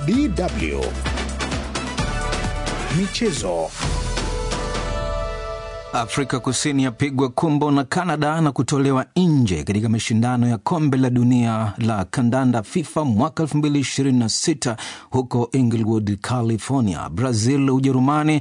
DW Michezo. Afrika Kusini yapigwa kumbo na Canada na kutolewa nje katika mashindano ya kombe la dunia la kandanda FIFA mwaka 2026 huko Inglewood, California. Brazil, Ujerumani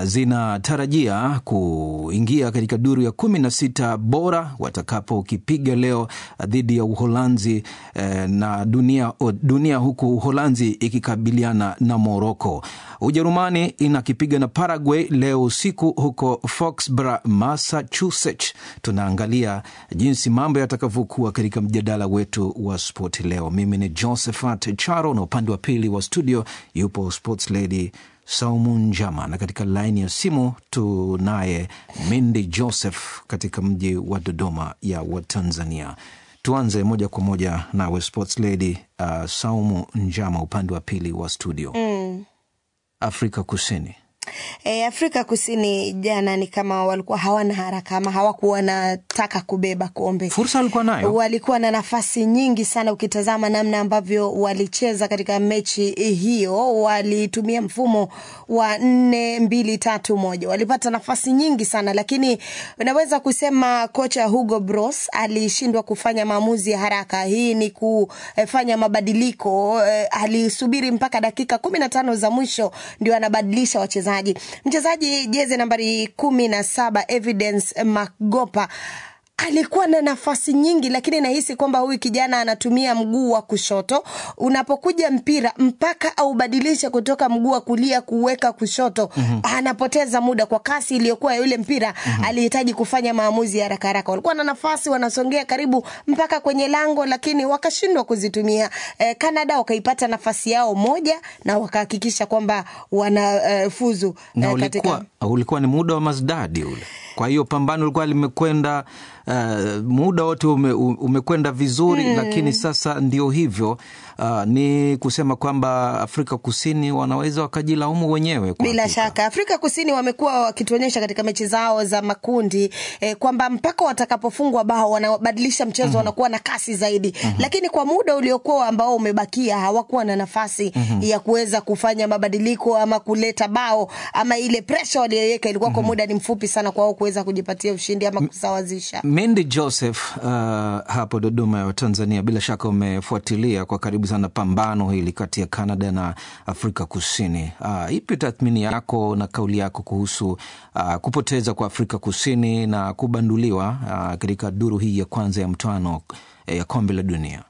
zinatarajia kuingia katika duru ya 16 bora watakapokipiga leo dhidi ya Uholanzi eh, na dunia, dunia huku Uholanzi ikikabiliana na Moroko. Ujerumani inakipiga na Paraguay leo usiku huko Foxborough, Massachusetts. Tunaangalia jinsi mambo yatakavyokuwa katika mjadala wetu wa spoti leo. Mimi ni Josephat Charo na upande wa pili wa studio yupo sports lady Saumu Njama, na katika laini ya simu tunaye Mindi Joseph katika mji wa Dodoma ya Watanzania. Tuanze moja kwa moja nawe sports lady uh, Saumu Njama, upande wa pili wa studio Mm. Afrika Kusini. E, Afrika Kusini jana ni kama walikuwa hawana haraka ama hawakuwa wanataka kubeba kombe. Fursa walikuwa nayo, walikuwa na nafasi nyingi sana. Ukitazama namna ambavyo walicheza katika mechi hiyo, walitumia mfumo wa nne mbili tatu moja, walipata nafasi nyingi sana, lakini unaweza kusema kocha Hugo Bros alishindwa kufanya maamuzi ya haraka. Hii ni kufanya mabadiliko, eh, alisubiri mpaka dakika kumi na tano za mwisho ndio anabadilisha wachezaji mchezaji jezi nambari kumi na saba Evidence Magopa alikuwa na nafasi nyingi, lakini nahisi kwamba huyu kijana anatumia mguu wa kushoto. Unapokuja mpira mpaka aubadilishe kutoka mguu wa kulia kuweka kushoto, mm -hmm. anapoteza muda kwa kasi iliyokuwa yule mpira mm -hmm. alihitaji kufanya maamuzi ya haraka haraka. Walikuwa na nafasi, wanasongea karibu mpaka kwenye lango, lakini wakashindwa kuzitumia. Eh, Canada wakaipata nafasi yao moja na wakahakikisha kwamba wanafuzu eh, na eh, ulikuwa, katika ulikuwa ni muda wa mazdadi ule kwa hiyo pambano ulikuwa limekwenda uh, muda wote ume, umekwenda vizuri mm. Lakini sasa ndio hivyo uh, ni kusema kwamba Afrika Kusini wanaweza wakajilaumu wenyewe kwa bila hakika. shaka Afrika Kusini wamekuwa wakituonyesha katika mechi zao za makundi eh, kwamba mpaka watakapofungwa bao wanabadilisha mchezo mm -hmm. wanakuwa na kasi zaidi mm -hmm. Lakini kwa muda uliokuwa ambao umebakia hawakuwa na nafasi mm -hmm. ya kuweza kufanya mabadiliko ama kuleta bao ama ile presha waliyoweka ilikuwa mm -hmm. kwa muda ni mfupi sana kwao kuweza kujipatia ushindi ama kusawazisha. Mindi Joseph, uh, hapo Dodoma ya Tanzania, bila shaka umefuatilia kwa karibu sana pambano hili kati ya Canada na Afrika Kusini. Uh, ipi tathmini yako na kauli yako kuhusu uh, kupoteza kwa Afrika Kusini na kubanduliwa uh, katika duru hii ya kwanza ya mtoano eh, ya kombe la dunia?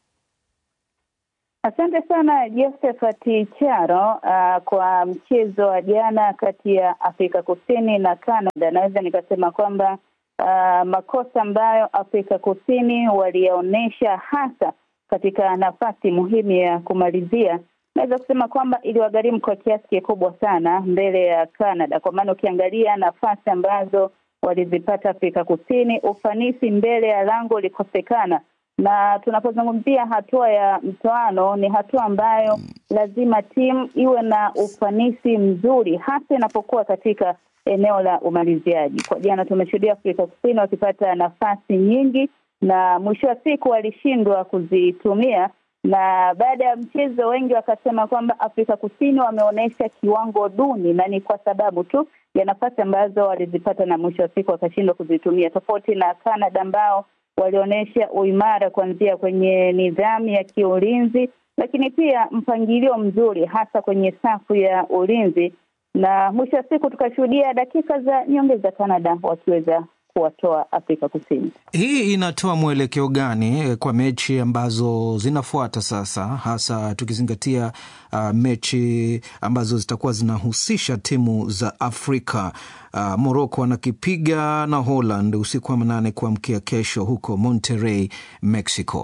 Asante sana Josephat Charo. Uh, kwa mchezo wa jana kati ya Afrika Kusini na Canada, naweza nikasema kwamba uh, makosa ambayo Afrika Kusini waliyaonyesha hasa katika nafasi muhimu ya kumalizia, naweza kusema kwamba iliwagharimu kwa kiasi kikubwa sana mbele ya Canada, kwa maana ukiangalia nafasi ambazo walizipata Afrika Kusini, ufanisi mbele ya lango ulikosekana na tunapozungumzia hatua ya mtoano, ni hatua ambayo lazima timu iwe na ufanisi mzuri, hasa inapokuwa katika eneo la umaliziaji. Kwa jana tumeshuhudia Afrika Kusini wakipata nafasi nyingi na mwisho wa siku walishindwa kuzitumia, na baada ya mchezo wengi wakasema kwamba Afrika Kusini wameonyesha kiwango duni, na ni kwa sababu tu ya nafasi ambazo walizipata na mwisho wa siku wakashindwa kuzitumia, tofauti na Canada ambao walionyesha uimara kuanzia kwenye nidhamu ya kiulinzi, lakini pia mpangilio mzuri hasa kwenye safu ya ulinzi, na mwisho wa siku tukashuhudia dakika za nyongeza Canada wakiweza kuwatoa Afrika Kusini. Hii inatoa mwelekeo gani kwa mechi ambazo zinafuata sasa, hasa tukizingatia uh, mechi ambazo zitakuwa zinahusisha timu za Afrika? Uh, Morocco wanakipiga na Holland usiku wa manane kuamkia kesho huko Monterrey, Mexico.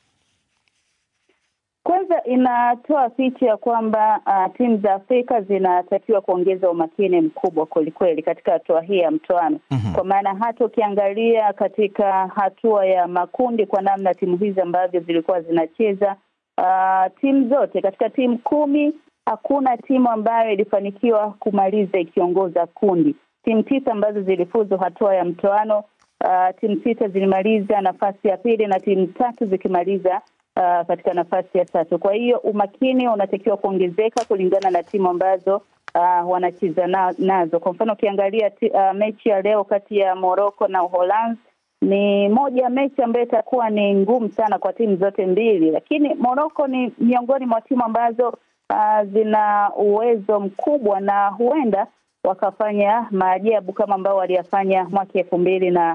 Kwanza inatoa picha ya kwamba uh, timu za Afrika zinatakiwa kuongeza umakini mkubwa kwelikweli katika hatua hii ya mtoano mm -hmm. Kwa maana hata ukiangalia katika hatua ya makundi, kwa namna timu hizi ambavyo zilikuwa zinacheza, uh, timu zote katika timu kumi hakuna timu ambayo ilifanikiwa kumaliza ikiongoza kundi. Timu tisa ambazo zilifuzu hatua ya mtoano, uh, timu sita zilimaliza nafasi ya pili na timu tatu zikimaliza uh, katika nafasi ya tatu. Kwa hiyo umakini unatakiwa kuongezeka kulingana na timu ambazo uh, wanacheza na, nazo. Kwa mfano ukiangalia uh, mechi ya leo kati ya Morocco na Uholanzi ni moja ya mechi ambayo itakuwa ni ngumu sana kwa timu zote mbili, lakini Morocco ni miongoni mwa timu ambazo uh, zina uwezo mkubwa na huenda wakafanya maajabu kama ambao waliyafanya mwaka elfu mbili na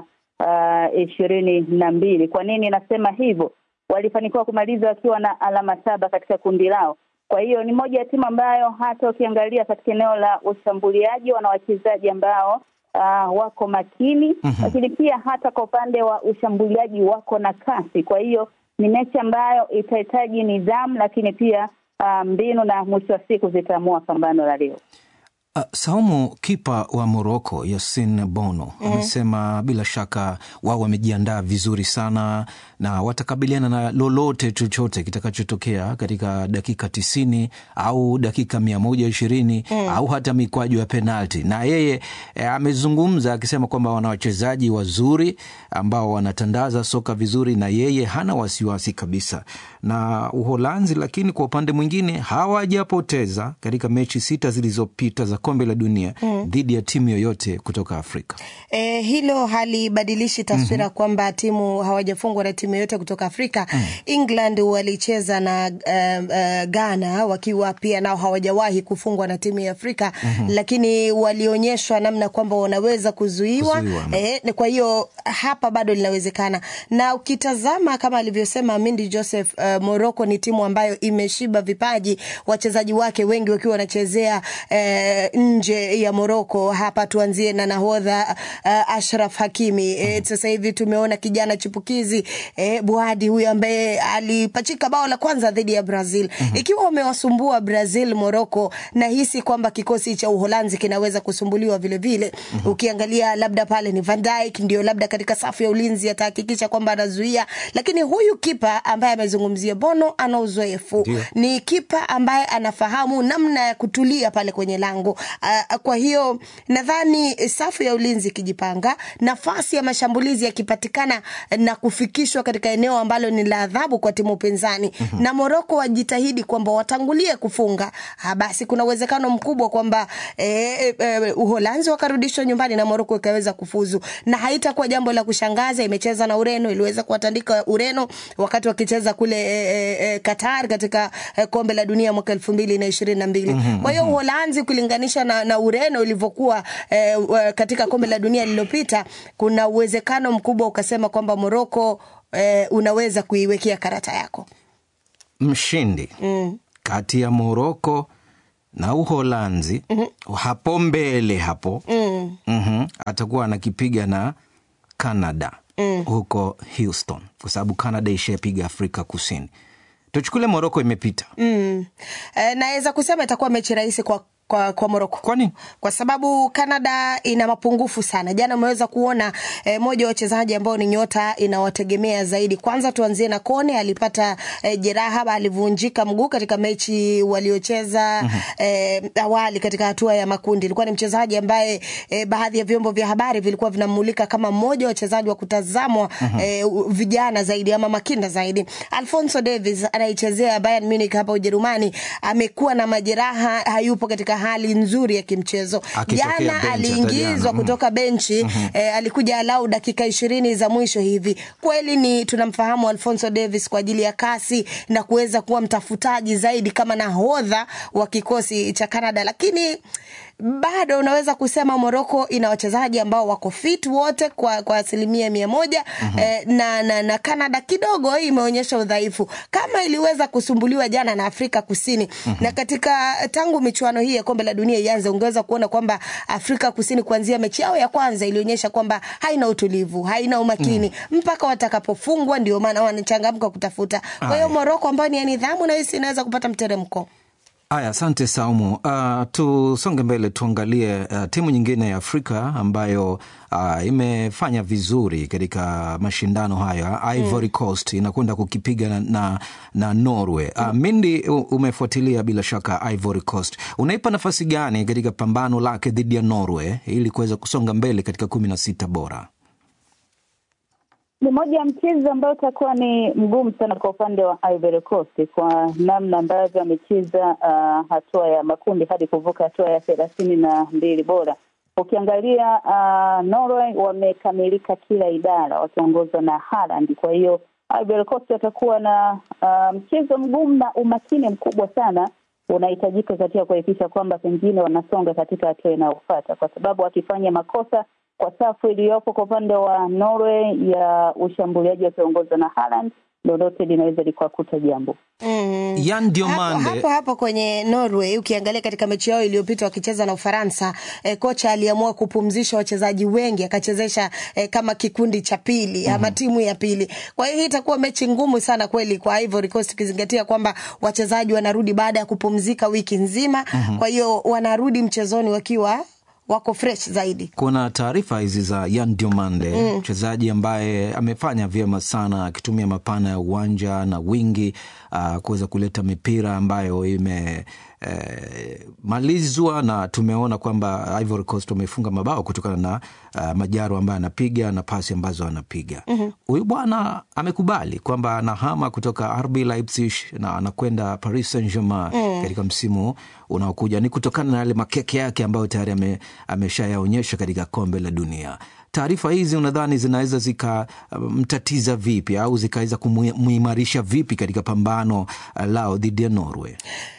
ishirini uh, na mbili. Kwa nini nasema hivyo? Walifanikiwa kumaliza wakiwa na alama saba katika kundi lao. Kwa hiyo ni moja ya timu ambayo hata ukiangalia katika eneo la ushambuliaji wana wachezaji ambao uh, wako makini mm -hmm. Lakini pia hata kwa upande wa ushambuliaji wako na kasi. Kwa hiyo ni mechi ambayo itahitaji nidhamu, lakini pia uh, mbinu na mwisho wa siku zitaamua pambano la leo. Uh, Saumu, kipa wa Moroko Yasin Bono mm -hmm. amesema bila shaka wao wamejiandaa vizuri sana na watakabiliana na lolote chochote kitakachotokea katika dakika tisini au dakika mia moja ishirini mm. au hata mikwaju ya penalti. Na yeye eh, amezungumza akisema kwamba wana wachezaji wazuri ambao wanatandaza soka vizuri, na yeye hana wasiwasi kabisa na Uholanzi. Lakini kwa upande mwingine hawajapoteza katika mechi sita zilizopita za kombe la dunia mm. dhidi ya timu yoyote kutoka Afrika. E, hilo halibadilishi taswira mm -hmm. kwamba timu hawajafungwa na timu yoyote kutoka Afrika mm. England walicheza na uh, uh, Ghana wakiwa pia nao hawajawahi kufungwa na timu ya Afrika mm -hmm. lakini walionyeshwa namna kwamba wanaweza kuzuiwa, kuzuiwa e, kwa hiyo hapa bado linawezekana, na ukitazama kama alivyosema Mindi Joseph uh, Morocco ni timu ambayo imeshiba vipaji, wachezaji wake wengi wakiwa wanachezea uh, nje ya Moroko. Hapa tuanzie na nahodha uh, Ashraf Hakimi. E, sasa hivi tumeona kijana chipukizi e, Buadi huyu ambaye alipachika bao la kwanza dhidi ya Brazil. mm -hmm. Ikiwa wamewasumbua Brazil Moroko, nahisi kwamba kikosi cha Uholanzi kinaweza kusumbuliwa vile vile. mm -hmm. Ukiangalia labda pale ni Van Dijk ndio labda katika safu ya ulinzi atahakikisha kwamba anazuia, lakini huyu kipa ambaye amezungumzia Bono ana uzoefu, ni kipa ambaye anafahamu namna ya kutulia pale kwenye lango. Uh, kwa hiyo nadhani safu ya ulinzi ikijipanga, nafasi ya mashambulizi yakipatikana na kufikishwa katika eneo ambalo ni la adhabu kwa timu pinzani mm -hmm. na Moroko wajitahidi kwamba watangulie kufunga, basi kuna uwezekano mkubwa kwamba eh, eh, Uholanzi wakarudishwa nyumbani na Moroko ikaweza kufuzu, na haitakuwa jambo la kushangaza. Imecheza na Ureno, iliweza kuwatandika Ureno wakati wakicheza kule eh, eh, Qatar katika eh, kombe la dunia mwaka elfu mbili na ishirini na mbili. Kwa hiyo Uholanzi kulinganisha na, na Ureno ilivyokuwa eh, katika kombe la dunia lililopita, kuna uwezekano mkubwa ukasema kwamba Moroko eh, unaweza kuiwekea karata yako mshindi mm. kati ya Moroko na Uholanzi mm -hmm. hapo mbele hapo mm. mm -hmm. atakuwa anakipiga na Canada mm. huko Houston, kwa sababu Canada ishapiga Afrika Kusini. Tuchukule Moroko imepita mm. E, naweza kusema itakuwa mechi rahisi kwa kwa, kwa Moroko. Kwa nini? Kwa sababu Canada ina mapungufu sana. Jana umeweza kuona eh, moja wa wachezaji ambao ni nyota inawategemea zaidi. Kwanza tuanzie na Kone, alipata eh, jeraha, alivunjika mguu katika mechi waliocheza mm -hmm. eh, awali katika hatua ya makundi. Ilikuwa ni mchezaji ambaye eh, baadhi ya vyombo vya habari vilikuwa vinamulika kama mmoja wa wachezaji wa kutazamwa mm -hmm. eh, vijana zaidi ama makinda zaidi. Alfonso Davies anaichezea Bayern Munich hapa Ujerumani, amekuwa na majeraha, hayupo katika hali nzuri ya kimchezo. Jana aliingizwa mm. kutoka benchi mm -hmm. eh, alikuja alau dakika ishirini za mwisho hivi. Kweli ni tunamfahamu Alfonso Davis kwa ajili ya kasi na kuweza kuwa mtafutaji zaidi kama nahodha wa kikosi cha Canada, lakini bado unaweza kusema Moroko ina wachezaji ambao wako fit wote kwa, kwa asilimia mia moja mm -hmm. eh, na, na, na Canada kidogo imeonyesha udhaifu kama iliweza kusumbuliwa jana na Afrika Kusini mm -hmm. na katika tangu michuano hii ya kombe la dunia ianze, ungeweza kuona kwamba Afrika Kusini kuanzia mechi yao ya kwanza ilionyesha kwamba haina utulivu, haina umakini mm. mpaka watakapofungwa, ndio maana wanachangamka kutafuta. Kwa hiyo Moroko ambayo ni ya nidhamu, nahisi inaweza kupata mteremko. Haya, asante Saumu. Uh, tusonge mbele tuangalie uh, timu nyingine ya Afrika ambayo uh, imefanya vizuri katika mashindano haya. Ivory Coast inakwenda kukipiga na, na, na Norway. Uh, Mindi, umefuatilia bila shaka Ivory Coast, unaipa nafasi gani katika pambano lake dhidi ya Norway ili kuweza kusonga mbele katika kumi na sita bora? ni moja ya mchezo ambao utakuwa ni mgumu sana kwa upande wa Ivory Coast kwa namna ambavyo amecheza uh, hatua ya makundi hadi kuvuka hatua ya thelathini na mbili bora. Ukiangalia uh, Norway wamekamilika kila idara wakiongozwa na Haaland. Kwa hiyo Ivory Coast watakuwa na uh, mchezo mgumu na umakini mkubwa sana unahitajika katika kuhakikisha kwamba pengine wanasonga katika hatua inayofuata, kwa sababu wakifanya makosa kwa safu iliyopo kwa upande wa Norway ya ushambuliaji wakiongozwa na Haaland, lolote linaweza likawakuta jambo. Mm. Yan Diomande Hapo, hapo hapo kwenye Norway ukiangalia katika mechi yao iliyopita wakicheza na Ufaransa eh, kocha aliamua kupumzisha wachezaji wengi akachezesha eh, kama kikundi cha pili ama timu ya pili. Kwa hiyo hii itakuwa mechi ngumu sana kweli kwa Ivory Coast ukizingatia kwamba wachezaji wanarudi baada ya kupumzika wiki nzima. Kwa hiyo wanarudi mchezoni wakiwa wako fresh zaidi. kuna taarifa hizi za Yan Diomande mchezaji ambaye amefanya vyema sana akitumia mapana ya uwanja na wingi uh, kuweza kuleta mipira ambayo ime eh, malizwa na tumeona kwamba Ivory Coast wamefunga mabao kutokana na uh, majaro ambayo anapiga na pasi ambazo anapiga huyu bwana amekubali kwamba anahama kutoka RB Leipzig na anakwenda Paris Saint Germain katika msimu unaokuja ni kutokana na yale makeke yake ambayo tayari ame, ameshayaonyesha katika kombe la dunia taarifa hizi unadhani zinaweza zikamtatiza vipi au zikaweza kumuimarisha vipi katika pambano uh, lao dhidi ya Norway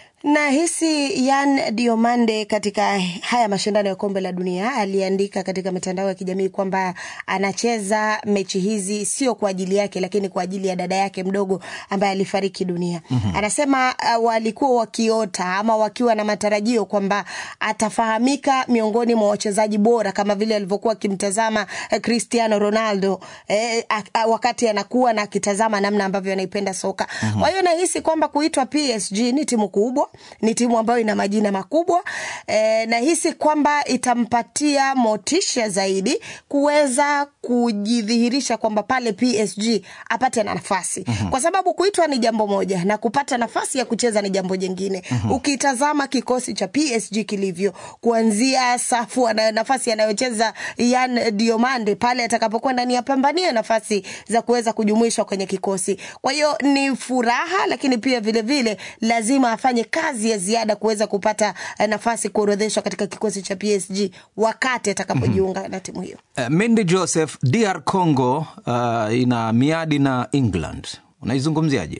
Nahisi Yan Diomande katika haya mashindano ya kombe la dunia aliandika katika mitandao ya kijamii kwamba anacheza mechi hizi sio kwa ajili yake, lakini kwa ajili ya dada yake mdogo ambaye alifariki dunia. Anasema uh, walikuwa wakiota ama wakiwa na matarajio kwamba atafahamika miongoni mwa wachezaji bora kama vile alivyokuwa akimtazama eh, Cristiano Ronaldo eh, a, a, wakati anakuwa na akitazama namna ambavyo anaipenda soka. Kwa hiyo nahisi kwamba kuitwa PSG ni timu kubwa ni timu ambayo ina majina makubwa e, nahisi kwamba itampatia motisha zaidi kuweza kujidhihirisha kwamba pale PSG apate na nafasi kwa sababu kuitwa ni jambo moja na kupata nafasi ya kucheza ni jambo jingine. Ukitazama kikosi cha PSG kilivyo kuanzia safu ana nafasi anayocheza Yan Diomande pale atakapokwenda ni apambanie nafasi za kuweza kujumuishwa kwenye kikosi. Kwa hiyo ni furaha, lakini pia vile vile lazima afanye kazi ya ziada kuweza kupata eh, nafasi kuorodheshwa katika kikosi cha PSG wakati atakapojiunga na timu hiyo. Uh, Mendy Joseph, DR Congo uh, ina miadi na England, unaizungumziaje?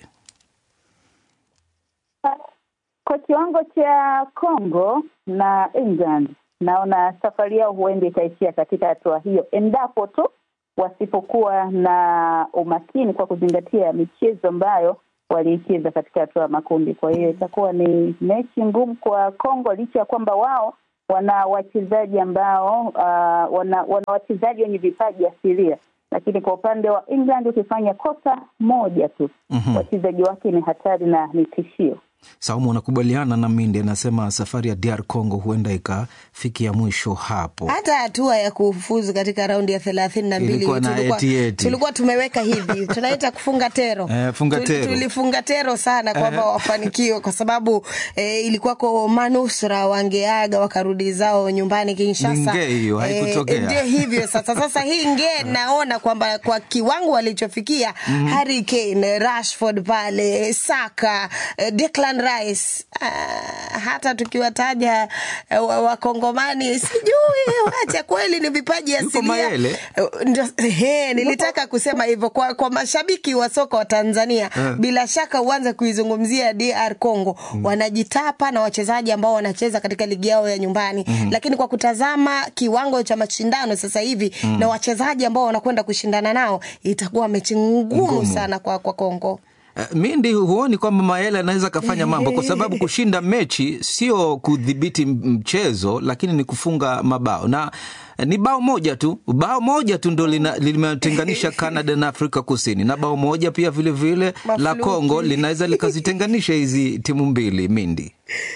Kwa kiwango cha Congo na England, naona safari yao huenda itaishia katika hatua hiyo, endapo tu wasipokuwa na umakini kwa kuzingatia michezo ambayo waliicheza katika hatua ya makundi. Kwa hiyo itakuwa ni mechi ngumu kwa Congo, licha ya kwamba wao wana wachezaji ambao uh, wana, wana wachezaji wenye vipaji asilia, lakini kwa upande wa England ukifanya kosa moja tu wachezaji wake ni hatari na ni tishio. Saumu, unakubaliana na Mindi anasema safari ya DR Congo huenda ikafikia mwisho hapo. Hata hatua ya kufuzu katika raundi ya thelathini na mbili Ilikuwa na tulikuwa, eti eti. tulikuwa tumeweka hivi tunaita kufunga tero Eh, funga Tuli- tero. tulifunga tero sana kwamba wafanikiwe kwa sababu eh, ilikuwako manusra wangeaga wakarudi zao nyumbani Kinshasa. Ni ngee hiyo, haikutokea. ndio hivyo sasa. Sasa hii ngee naona kwamba kwa kiwango walichofikia Harry Kane, Rashford pale, Saka, eh, Declan Rice, ah, hata tukiwataja eh, wa- wakongomani sijui wacha kweli ni vipaji Yuko asilia. Mayele. Eh, ndio- he, nilitaka kusema hivyo kwa, kwa mashabiki wa soka wa Tanzania Eh. bila shaka uanze kuizungumzia DR Congo wanajitapa na wachezaji ambao wanacheza katika ligi yao ya nyumbani lakini kwa kutazama kiwango cha mashindano sasa hivi na wachezaji ambao wanakwenda kushindana nao itakuwa mechi ngumu Ngumu. sana kwa, kwa Congo Uh, Mindi, huoni kwamba Mayele anaweza akafanya mambo, kwa sababu kushinda mechi sio kudhibiti m- mchezo, lakini ni kufunga mabao na eh, ni bao moja tu, bao moja tu ndo lina- limetenganisha Canada na Afrika Kusini, na bao moja pia vilevile la Mafluki. Congo linaweza likazitenganisha hizi timu mbili. Mindi,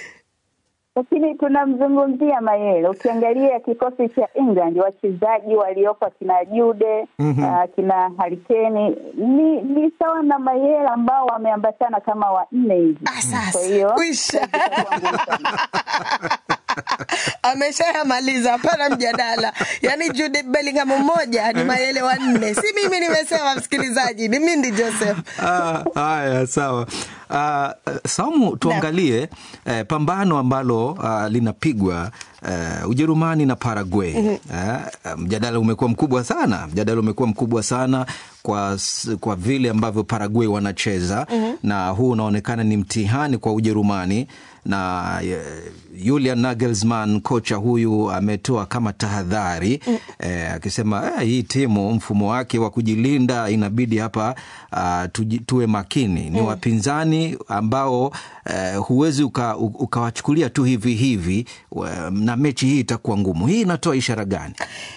lakini tunamzungumzia Mayele. Ukiangalia kikosi cha England, wachezaji waliopo akina Jude ah, akina Harikeni ni ni sawa na Mayele ambao wameambatana kama wanne hivi. Ah, sasa Kwa hiyo kwisha. itakuwa ngumu sana. ameshayamaliza, hapana mjadala. Yani Jude Bellingham mmoja ni Mayele wanne, si mimi nimesema, msikilizaji, ni Mindi Joseph. Ah, Haya, sawa. Uh, Saumu, tuangalie eh, pambano ambalo uh, linapigwa uh, Ujerumani na Paraguay. Uh, mjadala umekuwa mkubwa sana, mjadala umekuwa mkubwa sana kwa, s- kwa vile ambavyo Paraguay wanacheza na huu unaonekana ni mtihani kwa Ujerumani na eh, Julian Nagelsmann kocha huyu ametoa kama tahadhari eh, akisema eh, hii timu mfumo wake wa kujilinda inabidi hapa ah, tuji- tuwe makini. Ni wapinzani ambao eh, huwezi uka- u- ukawachukulia tu hivi hivi wa- na mechi hii itakuwa ngumu. Hii inatoa ishara gani?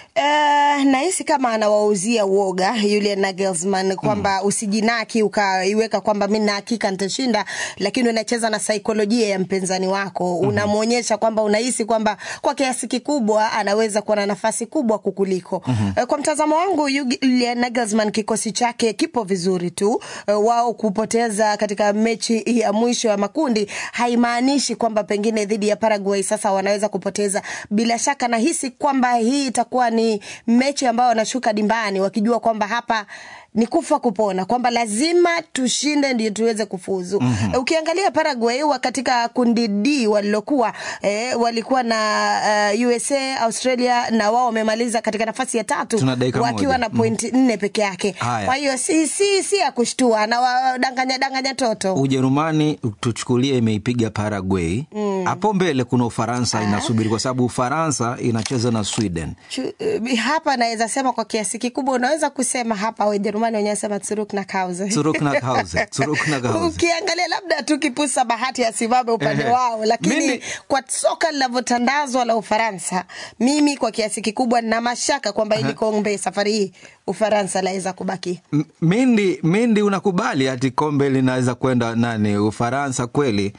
Uh, nahisi kama anawauzia uoga Julian Nagelsmann kwamba usijinaki ukaiweka kwamba mi na hakika nitashinda, lakini unacheza na saikolojia ya mpinzani wako, unamwonyesha kwamba unahisi kwamba kwa kiasi kikubwa anaweza kuwa na nafasi kubwa kukuliko. Eh, Kwa mtazamo wangu Julian Nagelsmann kikosi chake kipo vizuri tu. Eh, Wao kupoteza katika mechi ya mwisho ya makundi haimaanishi kwamba pengine dhidi ya Paraguay sasa wanaweza kupoteza. Bila shaka nahisi kwamba hii itakuwa ni mechi ambayo wanashuka dimbani wakijua kwamba hapa ni kufa kupona, kwamba lazima tushinde ndio tuweze kufuzu. Mm-hmm. Ukiangalia Paraguay wa katika kundi D walilokuwa eh, walikuwa na uh, USA, Australia na wao wamemaliza katika nafasi ya tatu Tuna dakika wakiwa moja. na pointi nne peke yake. Haya. Kwa hiyo si, si, si ya kushtua na wadanganya danganya toto. Ujerumani tuchukulie imeipiga Paraguay hapo mbele kuna Ufaransa inasubiri kwa sababu Ufaransa inacheza na Sweden. Chu- eh, hapa naweza sema kwa kiasi kikubwa unaweza kusema hapa Wajerumani wenyewe wanasema zurück nach Hause. Zurück nach Hause, zurück nach Hause. Ukiangalia labda tu kipusa bahati asimame upande Ehe. wao, lakini Mimi- kwa soka linavyotandazwa la Ufaransa, mimi kwa kiasi kikubwa na mashaka kwamba ili kombe safari hii Ufaransa laweza kubaki. M- Mindi, Mindi, unakubali ati kombe linaweza kwenda nani Ufaransa kweli?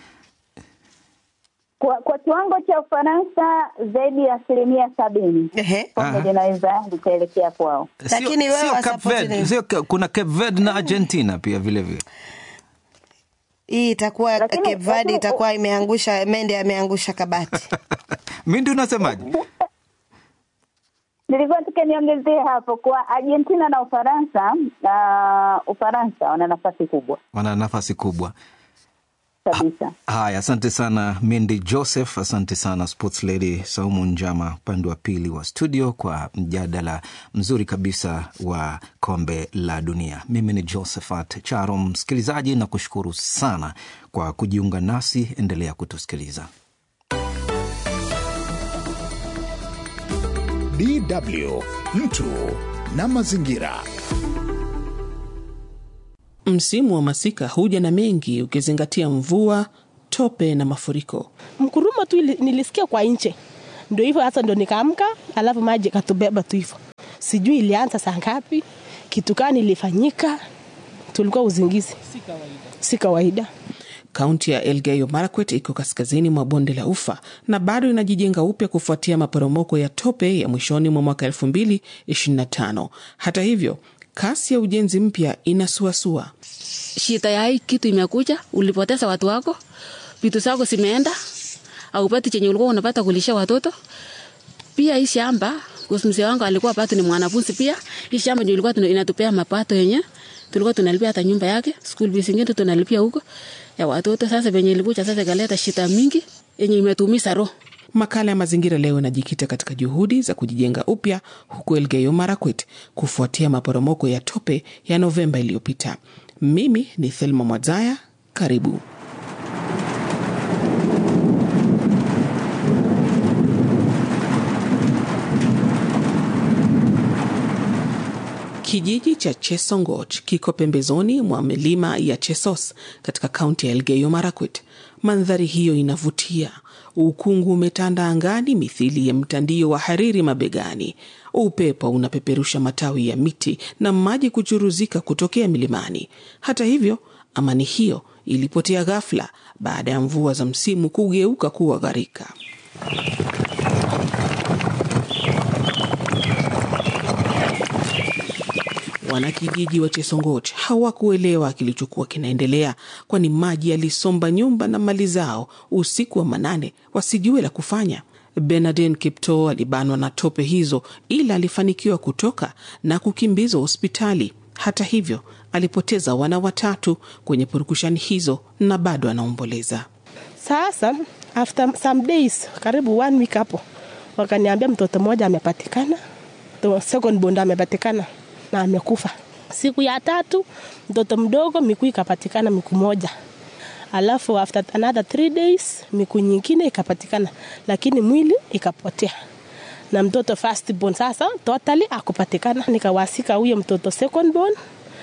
Kwa, kwa kiwango cha Ufaransa zaidi ya asilimia sabini Ehe. kombe Aha. linaweza likaelekea kwao. Lakini wewe sio Cape wasupport Verde, nini? sio Ca- kuna Cape Verde na Argentina pia vile vile. Hii itakuwa Lakini- Cape Verde lakini- itakuwa imeangusha mende ameangusha kabati. Mindi, unasemaje? Nilikuwa tuka niongezee hapo kwa Argentina na Ufaransa. Uh, Ufaransa wana nafasi kubwa Wana nafasi kubwa. kabisa. Haya, asante sana Mindi Joseph, asante sana Sports Lady Saumu Njama upande wa pili wa studio kwa mjadala mzuri kabisa wa kombe la dunia. Mimi ni Josephat Charo, msikilizaji, na kushukuru sana kwa kujiunga nasi. Endelea kutusikiliza. DW mtu na mazingira. Msimu wa masika huja na mengi ukizingatia mvua, tope na mafuriko. mkurumo tu ili- nilisikia kwa nje, ndio hivyo hasa, ndo nikaamka, alafu maji katubeba tu hivyo. Sijui ilianza saa ngapi, kitu gani ilifanyika, tulikuwa uzingizi, si kawaida. Kaunti ya Elgeyo Marakwet iko kaskazini mwa bonde la Ufa na bado inajijenga upya kufuatia maporomoko ya tope ya mwishoni mwa mwaka 2025. Hata hivyo, kasi ya ujenzi mpya inasuasua. shida ya hii kitu imekuja, ulipoteza watu wako, vitu zako zimeenda, aupati chenye ulikuwa unapata kulisha watoto. Pia hii shamba, kuhusu mzee wangu alikuwa bado ni mwanafunzi pia, hii shamba ndio ilikuwa tuna- inatupea mapato yenye tulikuwa tunalipia hata nyumba yake, school fees zingine tunalipia huko ya watoto. Sasa venye ilikuja sasa ikaleta shida mingi yenye imetumiza roho. Makala ya mazingira leo inajikita katika juhudi za kujijenga upya huko Elgeyo Marakwet kufuatia maporomoko ya tope ya Novemba iliyopita. Mimi ni Thelma Mwadzaya, karibu. Kijiji cha Chesongoch kiko pembezoni mwa milima ya Chesos katika kaunti ya Elgeyo Marakwet. Mandhari hiyo inavutia. Ukungu umetanda angani mithili ya mtandio wa hariri mabegani. Upepo unapeperusha matawi ya miti na maji kuchuruzika kutokea milimani. Hata hivyo, amani hiyo ilipotea ghafla baada ya mvua za msimu kugeuka kuwa gharika. Wanakijiji wa Chesongoch hawakuelewa kilichokuwa kinaendelea, kwani maji yalisomba nyumba na mali zao usiku wa manane, wasijue la kufanya. Bernardine Kiptoo alibanwa na tope hizo, ila alifanikiwa kutoka na kukimbizwa hospitali. Hata hivyo, alipoteza wana watatu kwenye purukushani hizo na bado anaomboleza. Sasa after some days, karibu one week hapo, wakaniambia mtoto mmoja amepatikana, the second born amepatikana na amekufa. Siku ya tatu mtoto mdogo miguu ikapatikana miguu moja, alafu after another three days miguu nyingine ikapatikana, lakini mwili ikapotea na mtoto first born sasa totally akupatikana. Nikawasika huyo mtoto second born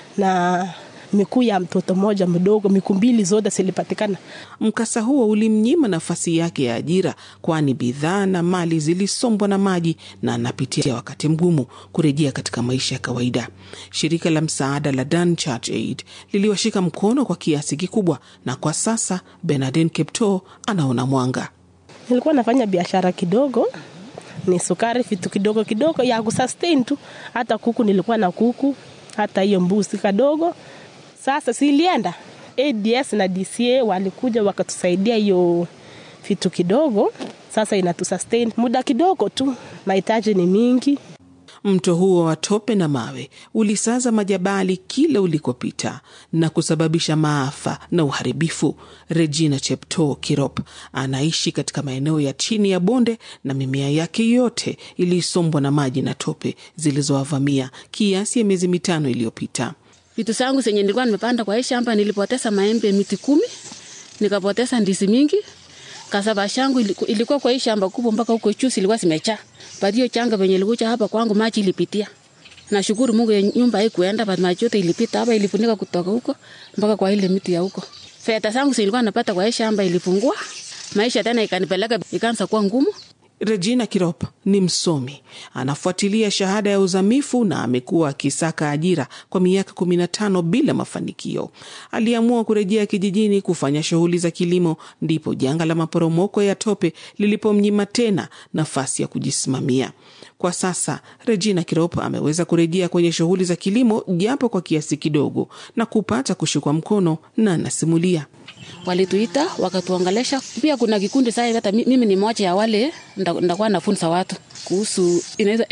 na mikuu ya mtoto mmoja mdogo, mikuu mbili zote zilipatikana. Mkasa huo ulimnyima nafasi yake ya ajira, kwani bidhaa na mali zilisombwa na maji na anapitia wakati mgumu kurejea katika maisha ya kawaida. Shirika la msaada la Dan Church Aid liliwashika mkono kwa kiasi kikubwa, na kwa sasa Bernardine Kiptoo anaona mwanga. Nilikuwa nafanya biashara kidogo, ni sukari, vitu kidogo kidogo ya kusustain tu. Hata kuku nilikuwa na kuku, hata hiyo mbuzi kadogo. Sasa silienda ADS na DCA walikuja wakatusaidia hiyo vitu kidogo, sasa inatusustain muda kidogo tu, mahitaji ni mingi. Mto huo wa tope na mawe ulisaza majabali kila ulikopita na kusababisha maafa na uharibifu. Regina Cheptoo Kirop anaishi katika maeneo ya chini ya bonde na mimea yake yote ilisombwa na maji na tope zilizowavamia kiasi ya miezi mitano iliyopita. Vitu zangu zenye nilikuwa nimepanda kwa hii shamba, nilipoteza maembe miti kumi, nikapoteza ndizi mingi. Kasaba shangu ilikuwa kwa hii shamba kubwa mpaka huko juu ilikuwa zimejaa. Baada hiyo changa venye ilikuja hapa kwangu maji ilipitia. Nashukuru Mungu ya nyumba haikuenda, but maji yote ilipita hapa ilifunika kutoka huko mpaka kwa ile miti ya huko. Fedha zangu zilikuwa napata kwa hii shamba ilipungua. Maisha tena ikanipeleka ikaanza kuwa ngumu. Regina Kirop ni msomi, anafuatilia shahada ya uzamifu na amekuwa akisaka ajira kwa miaka kumi na tano bila mafanikio. Aliamua kurejea kijijini kufanya shughuli za kilimo, ndipo janga la maporomoko ya tope lilipomnyima tena nafasi ya kujisimamia. Kwa sasa Regina Kirop ameweza kurejea kwenye shughuli za kilimo japo kwa kiasi kidogo na kupata kushikwa mkono, na anasimulia walituita wakatuongelesha. Pia kuna kikundi sasa, hata mimi ni moja ya wale ndakuwa nafunza watu kuhusu inaitwa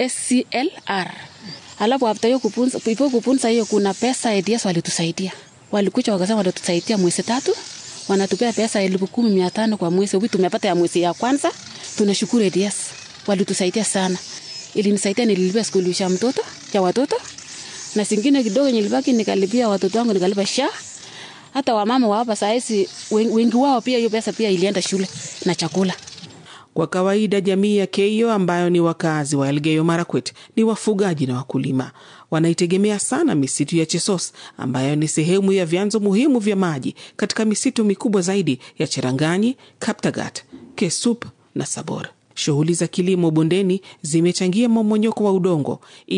SCLR. Alafu after hiyo kupunza, ipo kupunza hiyo, kuna pesa ADS walitusaidia, walikuja wakasema watatusaidia mwezi tatu, wanatupea pesa elfu kumi mia tano kwa mwezi. Hivi tumepata ya mwezi ya kwanza, tunashukuru ADS, walitusaidia sana. Ilinisaidia, nililipia skuli ya mtoto ya watoto na singine kidogo nilibaki nikalipia watoto wangu, nikalipa sha hata wamama wa hapa sahizi wengi wao pia hiyo pesa pia ilienda shule na chakula. Kwa kawaida jamii ya Keio ambayo ni wakazi wa Elgeyo Marakwet ni wafugaji na wakulima. Wanaitegemea sana misitu ya Chesos ambayo ni sehemu ya vyanzo muhimu vya maji katika misitu mikubwa zaidi ya Cheranganyi, Kaptagat, Kesup na Sabor. Shughuli za kilimo bondeni zimechangia mmomonyoko wa udongo